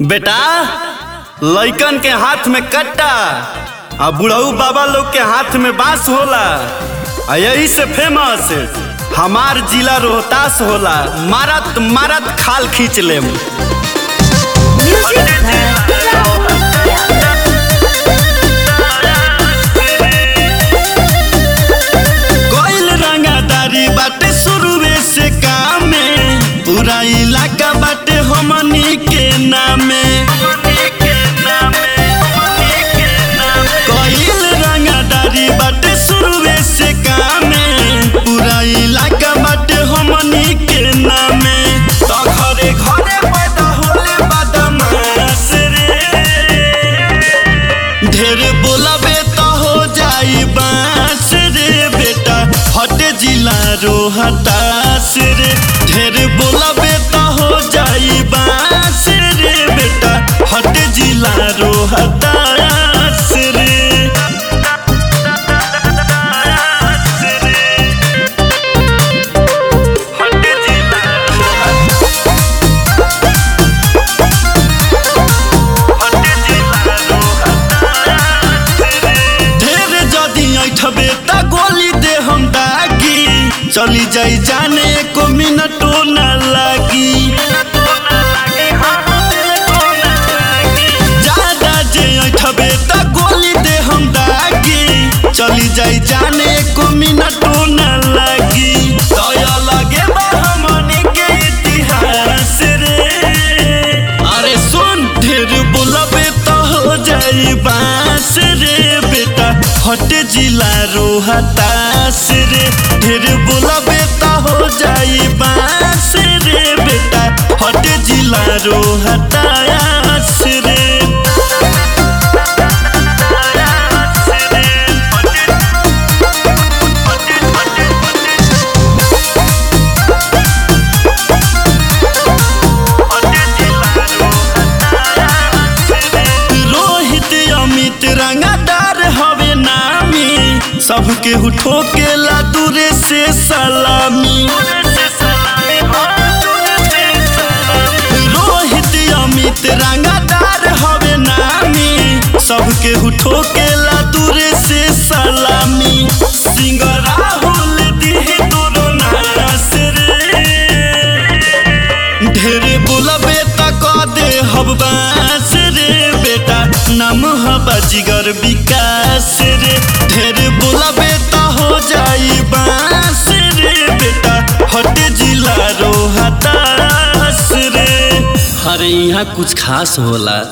बेटा लइकन के हाथ में कट्टा आ बुढ़ऊ बाबा लोग के हाथ में बांस होला आ यही से फेमस हमार जिला रोहतास होला मारत मारत खाल खींच लेम कोइल रंगादारी बाटे शुरुए से काम में पूरा इलाका बाटे हमनी के नामे कोइल रंगादारी बाटे शुरुए से काम में पूरा इलाका बाटे हमनी के नामे तो घरे घरे पैदा होले बदमाश रे ढेर बोलबे तो हो जाई बांस रे बेटा हट जिला रोहतास रे ढेर बोलबे तो हो जाई बांस रे बेटा हट जिला रोहतास रे हट जिला ढेर जदी ऐठबे त गोली दे हम दागी चली जाई जाने को मिनटो न लागी ज्यादा जे ऐठबे त गोली दे हम दागी चली जाई जाने को मिनटो न लागी तय लगे बा हमनी के इतिहास रे अरे सुन ढेर बोलबे तो हो जाई बांस रे बेटा हट जिला रोहतास रे ढेर बोलबे तो हो जाई बांस रे बेटा हट जिला रोहतास रे रोहित अमित रंगादार हवे नामी सबके उठो के ला दूरे से सलामी रोहित अमित रंगादार हवे नामी सबके उठो के ला दूरे से सलामी सिंह राहुल दिहे तोरो नास रे ढेर बोलबे त क दे हब बास रे बेटा नाम हबा जिगर विकास रे ढेर बोलबे त हो जाई बास रे बेटा हट जिला रोहतास रे अरे यहाँ कुछ खास होला